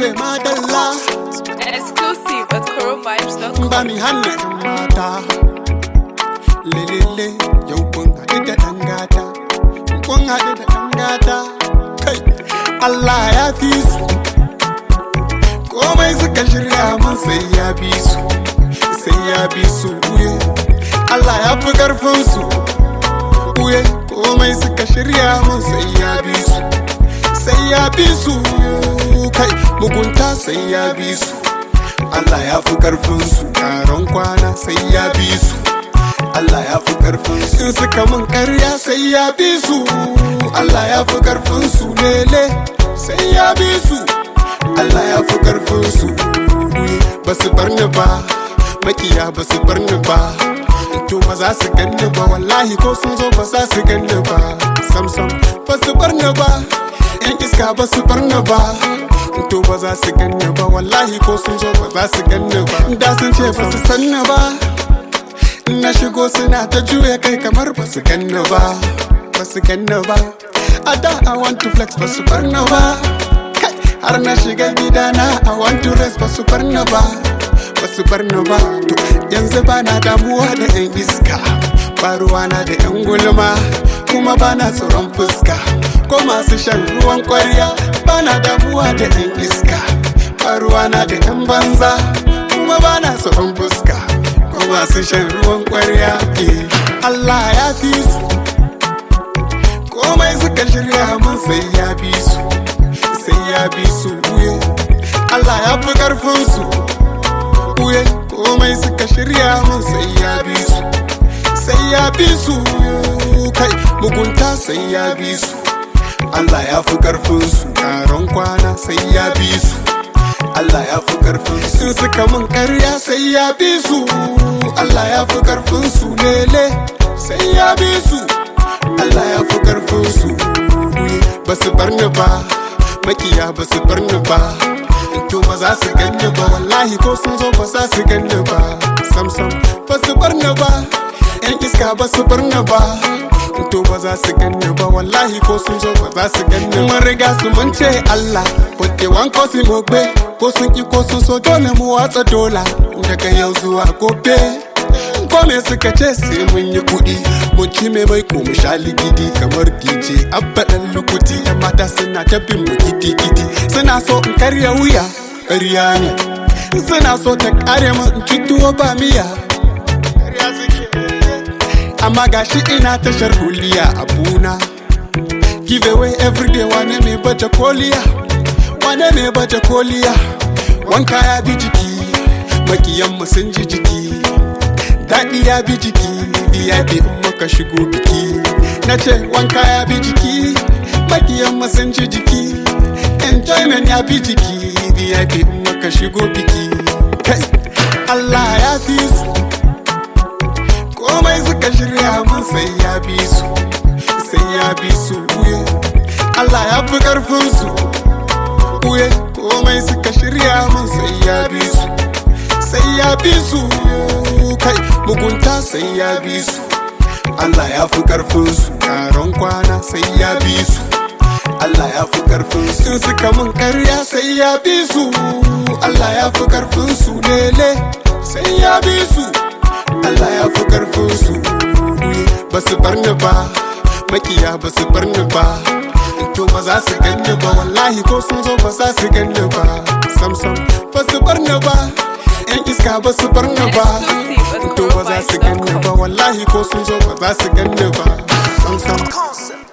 ce madalla Exclusive at corovibes.com. ba mi hana yan mata lelele yau kun haɗu da ɗan gata kun haɗu da ɗan gata kai Allah ya fi su komai suka shirya mun sai ya bi su sai ya bi su uye Allah ya fi karfin su uye komai suka shirya mun sai ya bi su sai ya bi su kai mugunta sai ya bi su Allah ya fi karfin su yaron kwana sai ya bi su Allah ya fi karfin su in suka mun karya sai ya bi su Allah ya fi karfin su lele sai ya bi su Allah ya fi karfin su ba su bar ni ba makiya ba su bar ni ba to ba za su ganni ba wallahi ko sun zo ba za su ganni ba sam sam ba su bar ni ba yan iska ba su bar ni ba to ba za su ganni ba wallahi ko sun zo ba za su ganni ba da sun ce ba su san ni ba in na shigo suna ta juya kai kamar ba su ganni ba ba su ganni ba a da i want to flex ba su bar ni ba Kai, har na shiga gidana i want to rest ba su bar ni ba ba su bar ni ba to yanzu ba na damuwa da yan iska ba ruwana da yan gulma kuma ba na tsoron fuska ko masu shan ruwan kwarya ba na damuwa da yan iska ba ruwana da yan banza kuma ba na tsoron fuska ko masu shan ruwan kwarya eh. Allah ya fi su komai suka shirya mun sai ya bi su sai ya bi su uye Allah ya fi karfin su uye komai suka shirya mun sai ya bi su sai ya bi su kai mugunta sai ya bi su Allah ya fi karfin su yaron kwana sai ya bi su Allah ya fi karfin su in suka mun karya sai ya bi su Allah ya fi karfin su lele sai ya bi su Allah ya fi karfin su ba su bar ni ba makiya ba su bar ni ba to ba za su ganni ba wallahi ko sun zo ba za su ganni ba sam sam ba su bar ni ba yan iska ba su bar ni ba to ba za su ganni ba wallahi ko sun zo ba za su ganni mun riga su mun ce Allah wadda wanko su mogbe ko sun ki ko sun so dole mu watsa dola daga yau zuwa gobe ko me suka ce sai mun yi kuɗi mun ci mai mai ko mu sha ligidi kamar DJ abba dan lukuti yan mata suna ta bin mu gidi gidi suna so in karya wuya ƙarya ne suna so ta kare mu in ci tuwo ba miya ƙarya suke amma gashi ina tashar huliya abuna give away everyday wane mai baje koliya wane mai baje koliya wanka ya bi jiki makiyanmu sun ji jiki daɗi ya bi jiki VIP in muka shigo biki na ce wanka ya bi jiki makiyanmu sun ji jiki enjoyment ya bi jiki VIP in muka shigo biki kai Allah ya fi su komai suka shirya mun sai ya bi su sai ya bi su uye Allah ya fi karfin su uye komai suka shirya mun sai ya bi su sai ya bi su kai mugunta sai ya bi su Allah ya fi karfin su yaron kwana sai ya bi su Allah ya fi karfin su in suka mun karya sai ya bi su Allah ya fi karfin su lele sai ya bi su Allah ya fi karfin su ba su bar ni ba makiya ba su bar ni ba to ba za su ganni ba wallahi ko sun zo ba za su ganni ba sam sam ba su bar ni ba yan iska ba su bar ni ba to ba za su ganni ba wallahi ko sun zo ba za su ganni ba sam sam